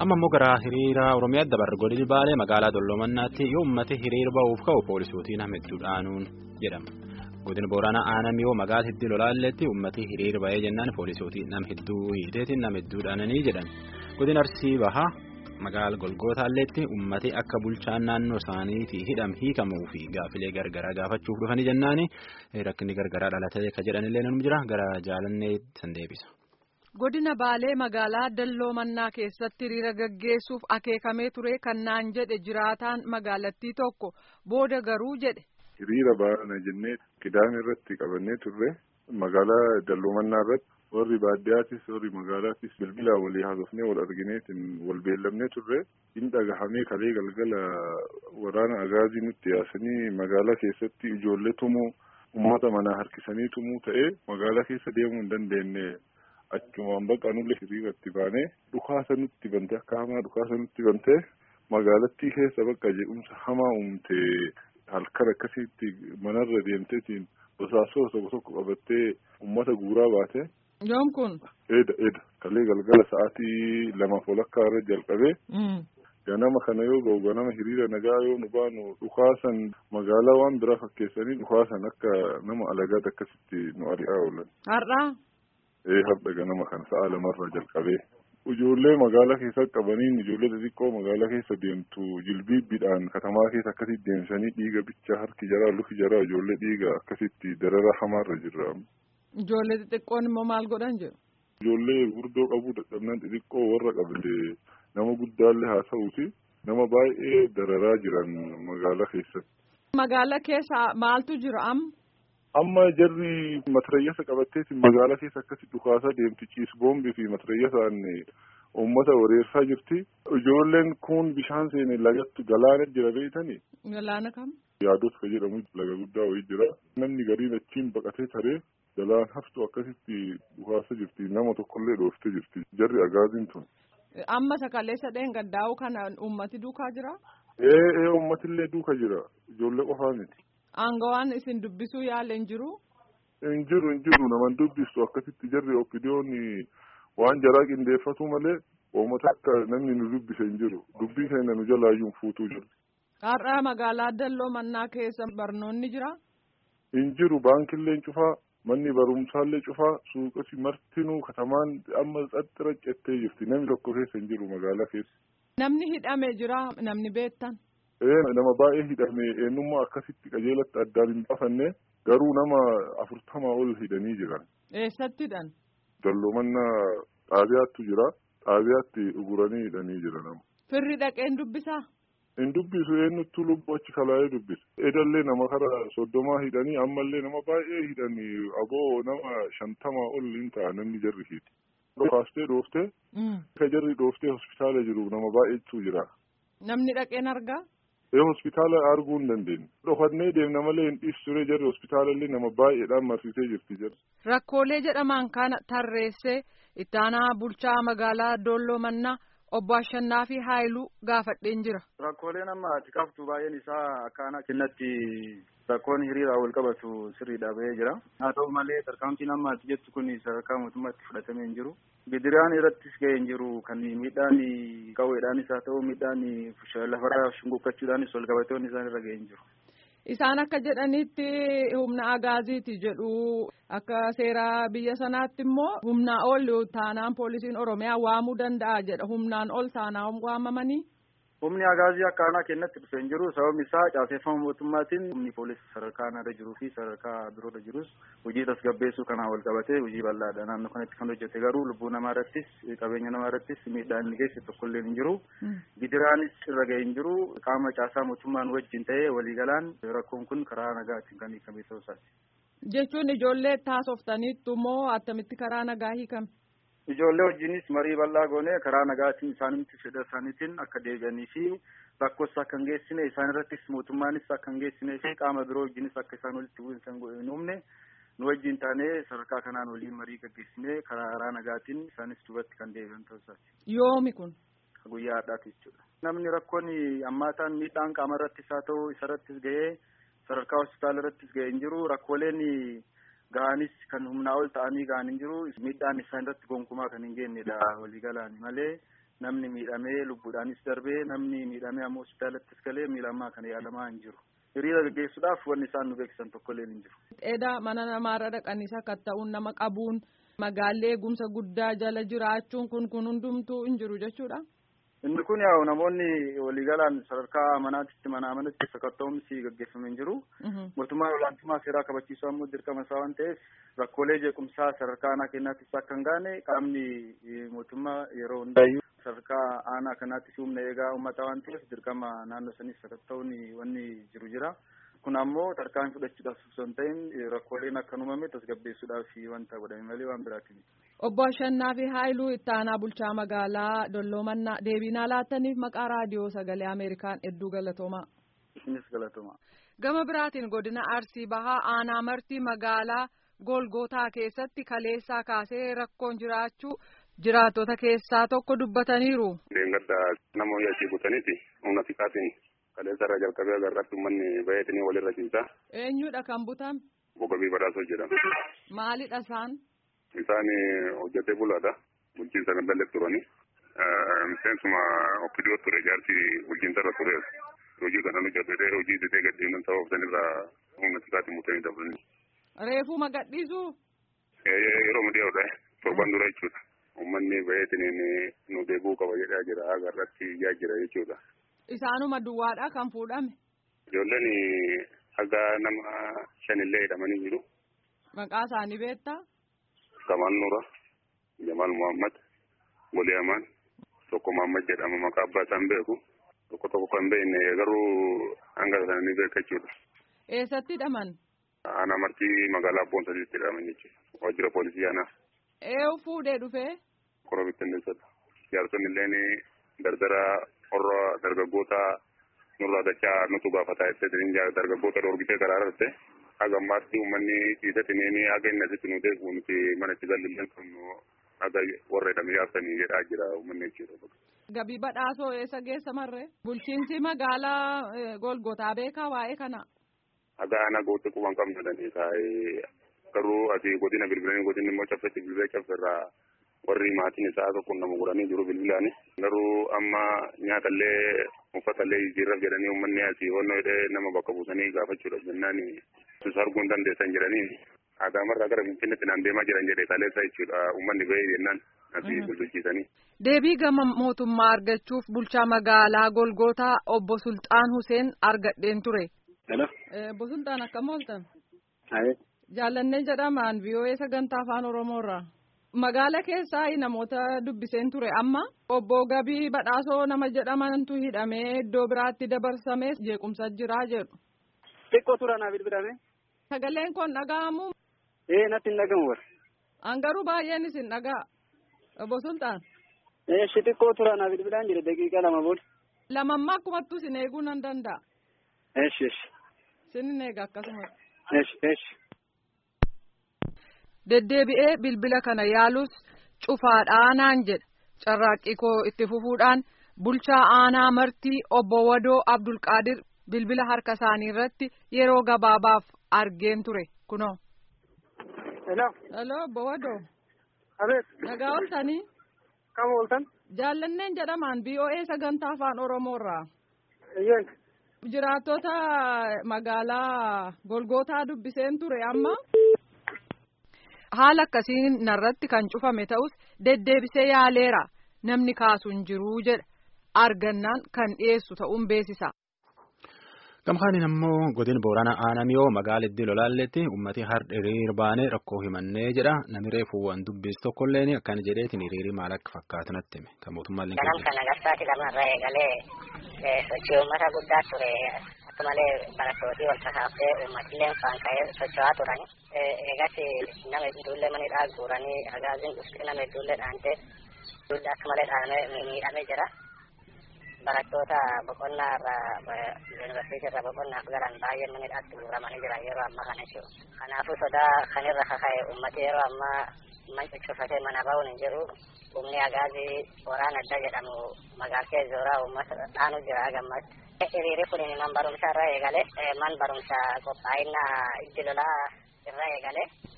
amma immoo gara hiriira oromiyaa dabarre godini baalee magaalaa dolloomannaatti yoo ummati hiriira ba'uuf ka'u poolisootiin hamidduudhaanuun jedhama godina booranaa aanam yoo magaala hiddii lolaalletti ummati hiriira ba'ee jennaan poolisootiin nam hidduu hiiteetiin nam hidduudhaananii jedhan godina arsii bahaa magaala golgootaalleetti ummati akka bulchaan naannoo isaaniitii hidham hiikamuu fi gaafilee gargaraa gaafachuuf dhufanii jennaani rakkinni gargaraa dhalatee akka jedhanillee nama jira gara jaalannee san deebisa. godina baalee magaalaa dalloo mannaa keessatti hiriira gaggeessuuf akeekamee ture kan naan jedhe jiraataan magaalattii tokko booda garuu jedhe. hiriira baana jennee kidaame irratti qabannee turre magaalaa dalloo mannaa irratti warri baadiyyaattis warri magaalaattis bilbilaa walii haasofnee wal argineetiin wal beellamnee turre hin dhagahamee kalee galgala waraana agaazii nutti yaasanii magaalaa keessatti ijoollee tumuu uummata manaa harkisanii tumuu ta'ee magaalaa keessa deemuu hin dandeenye. achumaan baqa nullee hiriiratti baanee dhukaasa nutti bante akka hamaa dhukaasa nutti bante magaalattii keessa bakka jedhumsa hamaa uumte halkan akkasitti manarra deemteetiin basaasoo tokko tokko qabattee uummata guuraa baate. yoom kun. Eeda eeda kalee galgala sa'aatii lamaaf walakkaa irra jalqabee. ganama kana yoo ga'u ganama hiriira nagaa yoo nu baanu dhukaasan magaalaa waan biraa fakkeessanii dhukaasan akka nama alagaat akkasitti nu ari'aa oolan. Har'aa. ee har'a ganama kana sa'a lamarraa jalqabee ijoollee magaalaa keessa qabaniin ijoollee xixiqqoo magaalaa keessa deemtu jilbiibbiidhaan katamaa keessa akkasitti deemsanii dhiiga bichaa harki jaraa lufi jaraa ijoollee dhiiga akkasitti darara hamaarra jirra. Ijoollee xixiqqoon immoo maal godhan jiru? Ijoollee gurdoo qabuu dadhabnaan xixiqqoo warra qabde nama guddaallee haa ta'uuti nama baay'ee dararaa jiran magaalaa keessatti. Magaalaa keessa maaltu jira amma? amma jarri matarayyasa qabatteetiin magaalaa keessa akkasi dhukaasaa deemti ciisboombii fi matarayyasaan uummata wareersaa jirti. Ijoolleen kun bishaan seene lagatti galaana jira beeytani. Galaana kam? Yaados ka jedhamu laga guddaa wayii jira. Namni gariin achiin baqatee taree galaan haftu akkasitti dhukaasa jirti. Nama tokkollee dhooftee jirti. Jarri agaaziin tun. Amma sakalee sadeen gaddaa'u kana uummati duukaa jira? Ee ee uummatillee duuka jira. Ijoollee qofaa miti. Aangawaan isin dubbisuu yaala hin jiru? Hin jiru hin jiru naman dubbistu akkasitti jarri oppidiyoon waan jaraa qindeeffatu malee uummata akka namni nu dubbise hin jiru. Dubbii keenya nu jalaayyuu fuutuu jiru. Har'aa magaalaa Dalloo Mannaa keessa barnoonni jira? Hin jiru baankillee cufaa manni barumsaallee cufaa suuqasi martinuu katamaan amma xaxxira cettee jirti namni tokko keessa hin jiru magaalaa keessa. Namni hidhame jira namni beektan? nama baay'ee hidhame eenyummaa akkasitti qajeelatti addaan hin baafanne garuu nama afurtamaa ol hidhanii jiran. Eessatti hidhan? Dalloomannaa xaabiyaattu jira. Xaabiyaatti uguranii hidhanii jira nama. Firri dhaqeen dubbisaa? Hin dubbisu eenyuttuu lubbuu achi kalaa'ee dubbisa. Edallee nama kara soddomaa hidhanii ammallee nama baay'ee hidhanii aboo nama shantamaa ol hin ta'a namni jarri hidhi. Dhokaastee dhooftee. Ka jarri dhooftee hospitaala jiru nama baay'eetu jira. Namni dhaqeen argaa? ee hospitaala arguu hin dandeenye dhokannee deemna malee hin dhiisu ture jarri hospitaalallee nama baay'eedhaan marsitee jirti jarri. Rakkoolee jedhaman kana tarreessee ittaanaa bulchaa magaalaa Doolloo Mannaa obbo Ashannaa fi Haayiluu gaafadheen jira. Rakkooleen amma ati qabtu baay'een isaa akkaanaa kennatti rakkoon hiriiraa wal qabatu sirriidha bahee jira. Haa ta'u malee tarkaanfiin amma ati jettu kun sadarkaa mootummaatti fudhatamee hin jiru. Bidiraan irrattis ga'ee hin jiru kan miidhaan qawweedhaanis haa ta'u miidhaan lafarraa shunguqqachuudhaanis wal qabatoonni isaan irra ga'ee hin jiru. Isaan akka jedhanitti humna agaaziiti jedhu akka seera biyya sanaatti immoo humnaa ol taanaan poolisiin oromiyaa waamuu danda'a jedha humnaan ol taanaan waamamanii. Humni agaazii akkaanaa kennatti dhufee hin jiru sababni isaa caaseeffama mootummaatiin humni poolisii sadarkaa irra jiruu fi sadarkaa biroorra jirus hojii tasgabbeessuu kanaan wal qabatee hojii bal'aadha naannoo kanatti kan hojjete garuu lubbuu namaa irrattis qabeenya namaa irrattis miidhaan inni geesse tokkollee hin jiru gidiraanis irra ga'e hin jiru qaama caasaa mootummaan wajjin ta'ee waliigalaan rakkoon kun karaa nagaatiin kan hiikame ta'uu isaati. Jechuun ijoollee taasoftaniittu moo attamitti karaa nagaa hiikame? Ijoollee wajjinis marii bal'aa goonee karaa nagaatiin isaanitti fedha isaaniitiin akka deebi'anii fi rakkoos akka hin geessine isaan irrattis mootummaanis akka hin geessinee fi qaama biroo wajjinis akka isaan walitti bu'insa hin uumne nu wajjin taanee sadarkaa kanaan waliin marii gaggeessinee karaa nagaatiin isaanis duubatti kan deebi'an ta'uu isaati. Yoomi kun? Guyyaa har'aati jechuudha. Namni rakkoon ammaataan miidhaan qaama irrattis haa ta'u isarrattis ga'ee sadarkaa hospitaala irrattis ga'ee hin jiru rakkooleen ga'anis kan humnaa ol ta'anii ga'an hin jiru miidhaan isaan irratti gonkumaa kan hin geennedha waliigalaan malee namni miidhamee lubbuudhaanis darbee namni miidhamee ammoo hospitaalattis galee miidhamaa kan yaalamaa hin jiru. Hiriira gaggeessuudhaaf wanni isaan nu beeksisan tokkollee hin jiru. Dheeda mana namaarra dhaqanii sakatta'uun nama qabuun magaallee eegumsa guddaa jala jiraachuun kun kun hundumtuu hin jiru jechuudha. Inni kun yaa'u namoonni waliigalaan sadarkaa manaatitti mana manatti sakatta'umsi gaggeeffamee hin jiru. Mootummaan olaantummaa seeraa kabachiisuu ammoo dirqama isaa waan ta'eef rakkoolee jeequmsaa sadarkaa aanaa keenyaattis akka hin gaane qaamni mootummaa yeroo hundaayyuu sadarkaa aanaa kanaattis humna eegaa uummataa waan ta'eef dirqama naannoo sanis sakatta'uun wanni jiru jira. Kun ammoo tarkaanfii fudhachuudhaaf osoo hin ta'in rakkooleen akka hin uumamne tasgabbeessuudhaaf wanta godhame malee waan biraati miti. Obbo Ashannaa fi Haayiluu ittaanaa bulchaa magaalaa Dolloomannaa deebiinaa laattaniif maqaa raadiyoo sagalee Ameerikaan hedduu galatoomaa. Isinis galatoomaa. Gama biraatiin godina Arsii Bahaa aanaa martii magaalaa Golgootaa keessatti kaleessaa kaasee rakkoon jiraachuu jiraattota keessaa tokko dubbataniiru. Leengadda nama hoyyii achii butaniiti humna xiqqaatiin kaleessa irraa jalqabee agarratti uummanni baay'atanii walirra ciisaa. Eenyudha kan butame? Boqobii badhaasoo jedhama. Maalidha isaan? Isaan hojjetee bulaadha. Bulchiinsa gandallee turani. Miseensuma okkidoo ture jaarsi bulchiinsa irra ture. Hojii kana hojjetee hojii didee gadhiinan ta'uu sanirraa humna xiqqaatiin mutanii dabalanii. Reefuma gadhiisuu? Yeroo midiyaa'udha. Torban dura jechuudha. Uummanni baay'atanii nu deebi'uu qaba jedhaa jira. Agarratti ijaa jira jechuudha. Isaanuma duwwaadha kan fuudhame. Ijoolleen haga nama shanillee hidhamanii jiru. Maqaa isaanii beektaa? Kamal Nura, Jamal Muhammad, Golee Amaan, tokko Muhammad jedhama maqaa abbaa isaan beeku. Tokko tokko kan beekne garuu hanga isaanii beeka jechuudha. Eessatti hidhaman? Aanaa martii magaalaa Boonsatiitti hidhaman jechuudha. Waajjira poolisii aanaa. Eewu fuudhee dhufee? Koroo bittinneessadha. Jaarsonni illee dardara warra dargaggoota nurraa dachaa nutu gaafataa jettee dargaggoota dhoorgitee karaa irratti haga ammaatti uummanni dhiisatanii haga inni asitti nu deebi'u nuti mana itti galillee qabnu haga warra hidhamee yaabsanii jedhaa jira uummanni jechuudha. Gabii badhaasoo eessa geessa marree? Bulchiinsi magaalaa Golgotaa beekaa waa'ee kana? Haga aanaa gootti quban qabna danii taa'ee garuu asii godina bilbilanii godinni immoo caffetti bilbilee caffeerraa warri maatiin isaa tokko nama godhanii jiru bilbilaani. Garuu amma nyaatallee uffatallee jijjiirraaf jedhanii uummanni asii wannoo hidhee nama bakka buusanii gaafachuudhaaf jennaan sus arguu hin dandeessan jedhanii Adaamarraa gara Finfinneetti naan deemaa jiran jedhee kaleessa jechuudha uummanni ba'ee jennaan asii bulchiisanii. Deebii gama mootummaa argachuuf bulchaa magaalaa Golgootaa obbo Sultaan Huseen argadheen ture. Obbo Sultaan akkam ooltan? Jaallannee jedhamaan VOA sagantaa afaan Oromoorraa. Magaala keessaa namoota dubbiseen ture amma obbo Gabii Badhaasoo nama jedhamantu hidhamee iddoo biraatti dabarsamee jeequmsa jiraa jedhu. Xiqqoo tura naaf bilbilame. Sagaleen kun dhaga'amu. Ee natti hin dhagamu bara. Angaruu baay'een isin dhaga'a. Obbo Sultaan. Ee shi xiqqoo tura naaf bilbilaan jira daqiiqaa lama booda. Lamammaa akkumattuu isin eeguu nan danda'a. Eeshi eeshi. Isin eega akkasumas. Eeshi eeshi. Deddeebi'ee bilbila kana yaalus cufaadhaa naan jedha. Carraaqqii koo itti fufuudhaan bulchaa aanaa martii obbo Wadoo Abdulqaadir bilbila harka isaanii irratti yeroo gabaabaaf argeen ture kunoo. Hello. Hello obbo Wadoo. Abeet. Nagaa ooltanii. Kam ooltan? Jaallanneen jedhamaan BOA sagantaa afaan Oromoorraa. Eeyyeen. Jiraattota magaalaa Golgootaa dubbiseen ture amma. Haala akkasiin narratti kan cufame ta'us deddeebisee yaaleera namni kaasu hin jiruu jedha argannaan kan dhiyeessu ta'uun beeksisa. Gamkaaniin ammoo godin Booranaa Aanamiyoo magaala iddoo lolaalletti uummatni har'a hiriir baanee rakkoo himannee jedha namni reefuu waan dubbisu tokkolleen akkana jedheetiin hiriirii maal akka fakkaatu natti hime kan mootummaan illee. Ganam kana garsaati lamarraa eegalee sochii uummata guddaa ture akka malee barattootii wal kakaaftee uummatillee faan ka'ee socho'aa turani. Eegas nama hedduullee manidhaa guuranii agaaziin dhuftee nama hedduullee dhaantee ijoollee akka malee dhaamee miidhamee jira. barattoota boqonnaa irraa yuunivarsiitii irraa boqonnaaf galan baay'een manidhaatti guuramanii jiran yeroo ammaa kana jechuudha. Kanaafuu sodaa kanirra kaka'e uummati yeroo ammaa man cuccufatee mana ba'uun hin jiru. Humni agaazii waraana adda jedhamu magaalkee zooraa uummata dhaanu jira gammatti. Hiriirri kun man barumsa irra eegale man barumsa qophaa'inaa itti lolaa irra eegale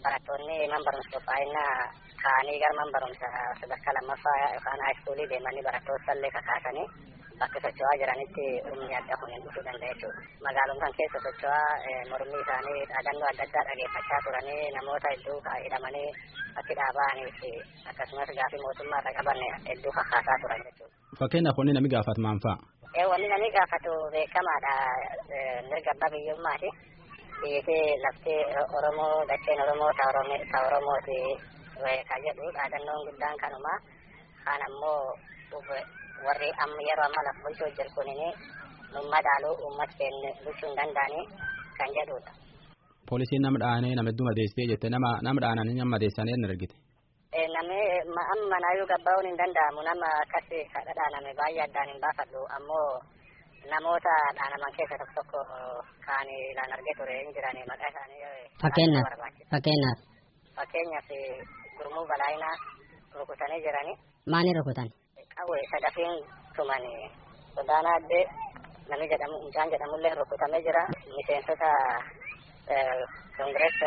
barattoonni man barumsa qophaa'inaa ka'anii gara man barumsa sadarkaa lammaffaa yookaan haayiskuulii deemanii barattoota illee kakaasanii bakka socho'aa jiranitti humni adda kun hin dhufuu danda'a jechuudha. Magaalummaan keessa socho'aa mormii isaanii dhaadannoo adda addaa dhageeffachaa turanii namoota hedduu hidhamanii bakki dhaaba'anii fi akkasumas gaafii mootummaa irra qaban hedduu kakaasaa turan jechuudha. Fakkeenyaaf wanni namni gaafatu maal fa'a? Wanni namni gaafatu beekamaadha. Mirga abbaa biyyummaati. Biyyi lafti Oromoo dacheen Oromoo ta Oromooti kan jedhu dhaadannoon guddaan kanuma. Kaan ammoo warri amma yeroo amma lafa bulchuu jiru kunini numma dhaaluu uummata keenya bulchuu hin danda'ani kan jedhudha. Poolisiin nama dhaanee nama hedduu madeessee jette nama nama dhaananii nama madeessanii hin argite. Namni amma manaayyuu gabbaa'uun hin danda'amu nama akkasii kadha dhaaname baay'ee addaan hin baafadhu ammoo namoota dhaanaman keessa tokko tokko kaan ilaan argee ture hin jirani maqaa isaanii. Fakkeenyaaf fakkeenyaaf. Fakkeenyaaf gurmuu balaayinaa rukutanii jirani. Maaliin rukutan? Qawwee sadafiin tumani godaanaa addee namni jedhamu mucaan jedhamullee rukutamee jira. Miseensota koongirees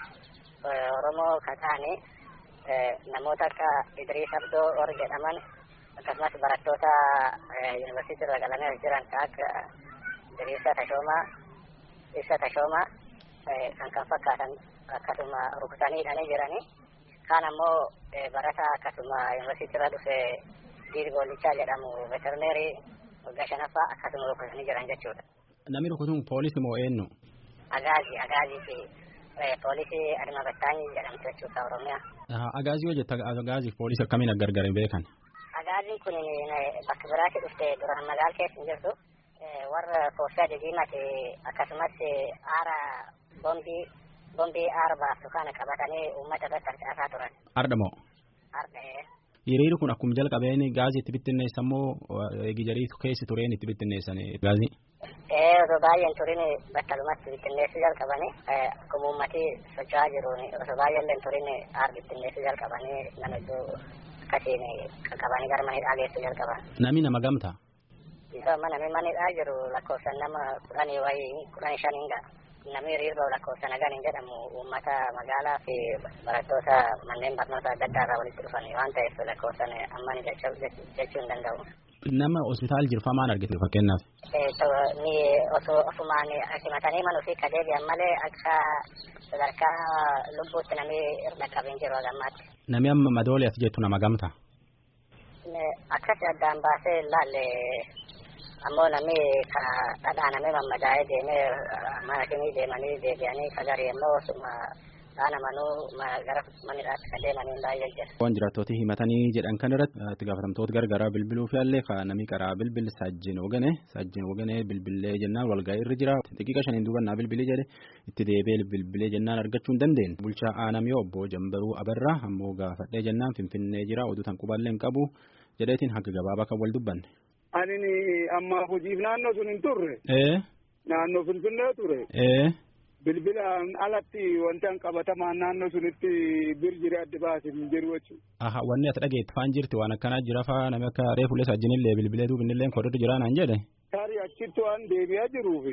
Oromoo kan ta'ani namoota akka Idriis Abdoo Or jedhaman akkasumas barattoota yuunivarsiitii irra galanii jiran kan akka Diriirsa Tashoomaa, Ibsa Tashoomaa kan kan fakkaatan akkasuma rukutanii hidhanii jiranii. Kaan ammoo barata akkasuma yuunivarsiitii irra dhufe Diir Goolichaa jedhamu veterineerii waggaa shanaffaa akkasuma rukutanii jiran jechuudha. Namni rukutuun poolisii moo eenyu? Agaazii, Agaazii fi poolisii Adama Battaanii jedhamtu jechuudha Oromiyaa. Agaazii yoo jette Agaazii poolisii akkamiin gargar hin beekan? Agaaziin kun bakka biraatti dhufte duraan magaala keessa hin jirtu. Warra koofii adidiimati akkasumas aara bombii bombii aara baastu kana qabatanii uummata irratti harcaasaa turan. Arda moo? Arda Hiriirri kun akkuma jalqabeen gaazii itti bittinneessan moo gijarii keessa tureen itti bittinneessan gaazii? Ee osoo baay'een turin battalumatti bittinneessuu jalqabanii akkuma uummatii socho'aa jiruun osoo baay'een turin aara bittinneessuu jalqabanii nama iddoo akkasiin qaqqabanii gara manidhaa geessuu jalqaban. Nami nama gamtaa? Isa mana manidhaa jiru lakkoofsan nama kudhanii wayii kudhanii shaniin ga'a. Namni hiriirba lakkoofsa nagaan hin jedhamu uummata magaalaa fi barattoota manneen barnoota adda addaa irraa walitti dhufan waan ta'eef lakkoofsan amman jechuu hin danda'u. Nama hospitaal jirfaa maal argite fakkeenyaaf? Ni osoo ofumaan simatanii manuu fi kadeebi'an malee akka sadarkaa lubbuutti namni irra qabeen jiru hagammaatti. Nami amma madoolee as jettu nama gamtaa? Akkas addaan baasee ilaalle ammoo namni ka dhadhaanamee mammadaa'ee deemee mana shanii deemanii deebi'anii sagarii ammoo osuma dhaanamanuu gara manidhaatti kan deemanii baay'ee jira. Waan jiraattooti himatanii jedhan kan irratti itti gaafatamtoota gargaraa bilbiluu fi allee ka namni karaa bilbil saajjin wogane saajjin wogane bilbilee jennaan walga'ii irra jira xiqqaa shaniin duubannaa bilbilee jedhe itti deebee bilbilee jennaan argachuu hin dandeenye. Bulchaa aanamii obbo Jambaruu Abarraa ammoo gaafadhee jennaan finfinnee jira oduu tan qubaallee hin qabu jedheetiin haga gabaabaa kan wal dubbanne. Ani amma hojiif naannoo sun hin turre. Naannoo Finfinnee ture. Bilbilaan alatti wanti an qabatamaan naannoo sunitti bir jire adda baasee hin jiru jechuudha. Aha wanni ati dhageetti faan jirti waan akkanaa jira faa namni akka reefulee sajjinillee bilbilee duubinillee kodhatu jira naan jedhe. Tarii achitti waan deebi'aa jiruufi.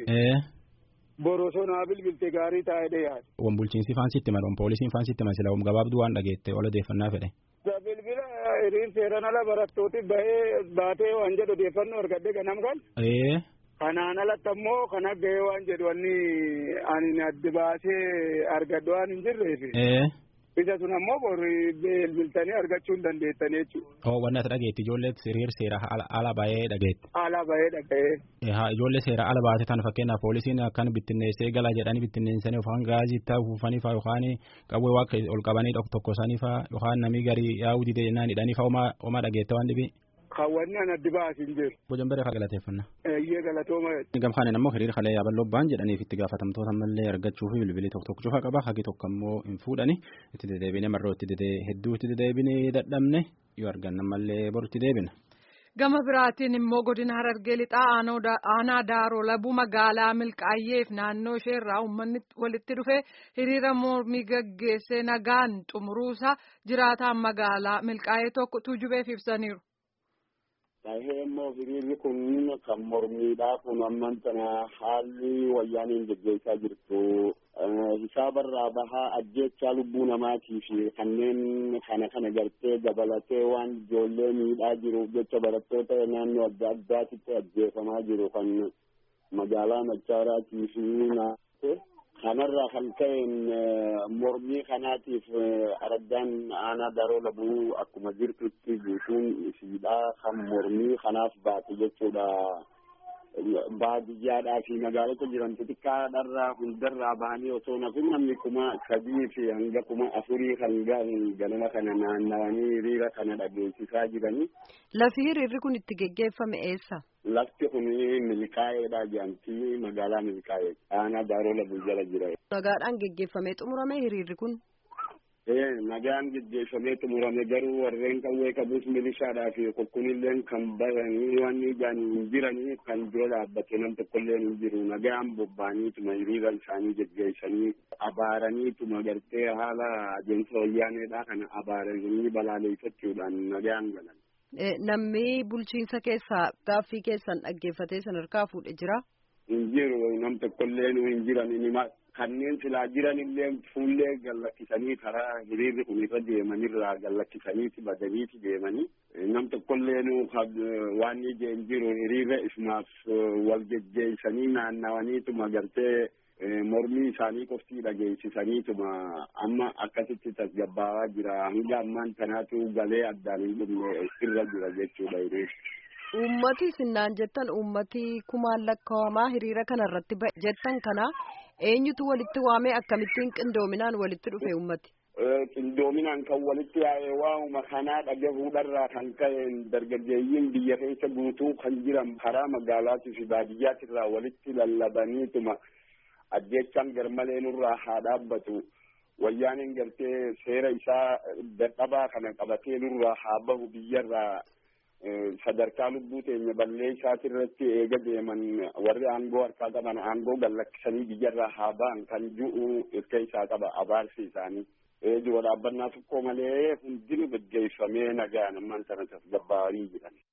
Borosonaa bilbilte gaarii taa'ee yaada. Wan bulchiinsi faan sitti mala wan poolisiin faan sitti mala sila wan gabaabduu waan dhageette ol odeeffannaa fedhe. Bilbila hiriir seeran ala barattooti bahee baatee waan jedhu odeeffannoo argadde ganam kan. Kanaan alatti ammoo kan gahee waan jedhu wanni ani adda baasee argadhu waan hin jirreefi. Isa sun ammoo borri bilbiltanii argachuu hin dandeettanii jechuudha. Oo wanni ati dhageetti ijoollee hiriir seera ala baay'ee dhageetti. Ala baay'ee dhaga'ee. Ijoollee seera ala baate tan fakkeenyaaf poolisiin akkan bittinneessee galaa jedhanii bittinneessanii yookaan gaazii itti afuufanii fa'aa yookaan qawwee waa ol qabanii tokko isaanii fa'aa yookaan namni garii yaa'uu didee jennaan hidhanii fa'aa homaa dhageette waan dhibii. Kaawwanni an addi baasin jiru. Bojan bare kaa galateeffanna. Eeyyee galatooma. Gamfaanin ammoo hiriira kalee yaaballoo ba'an jedhaniif itti gaafatamtoota ammallee argachuu fi bilbilii tokko tokko cufaa qaba hagi tokko ammoo hin fuudhani itti deddeebine marroo itti dedee hedduu itti deddeebine dadhabne yoo arganna ammallee boru itti deebina. Gama biraatiin immoo godina Harargee lixaa aanaa Daaroo Labuu magaalaa Milkaayyeef naannoo isheerraa uummanni walitti dhufee hiriira mormii gaggeessee nagaan xumuruusaa jiraataan magaalaa Milkaayyee tokko tuujubeef ibsaniiru. Tahee immoo hiriirri kun kan mormiidhaa kun amman tana haalli wayyaaniin geggeessaa jirtu hisaabarraa bahaa ajjeechaa lubbuu namaatii fi kanneen kana kana gartee dabalatee waan ijoollee miidhaa jiruuf jecha barattoota naannoo adda addaatitti ajjeefamaa jiru kan magaalaa Machaaraatii fi naannoo kanarraa kan ka'een mormii kanaatiif araddaan aanaa daroo labuu akkuma jirtutti guutuun isiidhaa kan mormii kanaaf baate jechuudha. Baadiyyaadhaa fi magaalota jiran xixiqqaadharraa hundarraa bahanii osoo nafin namni kuma sadii fi hanga kuma afurii kan gahan ganama kana naannawanii hiriira kana dhageessisaa jiranii. Lafi hiriirri kun itti geggeeffame eessa? Lafti kun milkaa'eedha jedhamti magaalaa milkaa'ee aanaa daaroo labuu jala jira. Nagaadhaan geggeeffamee xumurame hiriirri kun? Ee nagaan geggeeffamee xumurame garuu warreen qawwee qabus milishaadhaa fi qulqullinleen kan baranii waan ijaan hin jiranii kan dura dhaabbate nam tokkolleen hin jiru nagaan bobba'aniituma hiriira isaanii geggeessanii abaaraniituma gartee haala adeemsa wayyaaneedhaa kana abaaranii balaaleeffachuudhaan nagaan galan. Namni bulchiinsa keessaa gaaffii keessan dhaggeeffatee sadarkaa fuudhe jira. Hin jiru nam tokkollee nu hin jiran inima kanneen silaa jiran illee fuullee gallakkisanii karaa hiriirri kun irra deemanirraa gallakkisaniiti badaniiti deemanii nam tokkollee nu waan ije hin jiru hiriirra isumaaf wal geggeessanii naannawaniituma gartee mormii isaanii qoftii dhageessisaniituma amma akkasitti tasgabbaawaa jira hanga ammaan tanaatu galee addaan hin dhumne irra jira jechuudha hiriirri. Uummati sinnaan jettan uummati kumaan lakkaa'amaa hiriira kana irratti jettan kana eenyutu walitti waamee akkamittiin qindoominaan walitti dhufe uummati? Qindoominaan kan walitti yaa'e waa'uma kanaa dhagahuudharraa kan ka'een dargaggeeyyiin biyya keessa guutuu kan jiran karaa magaalaatii fi baadiyyaatirraa walitti lallabaniituma ajjechaan garmalee nurraa haa dhaabbatu. Wayyaaniin gartee seera isaa dadhabaa kana qabatee nurraa haa bahu biyyarraa sadarkaa lubbuu teenya ballee isaati irratti eega deeman warri aangoo harkaa qaban aangoo gallakkisanii biyyarraa haa ba'an kan ju'u irka isaa qaba abaarsi isaanii. Dura dhaabbannaa tokko malee hundinuu gaggeeffamee nagaan ammaan sana tasgabbaa'anii jiran.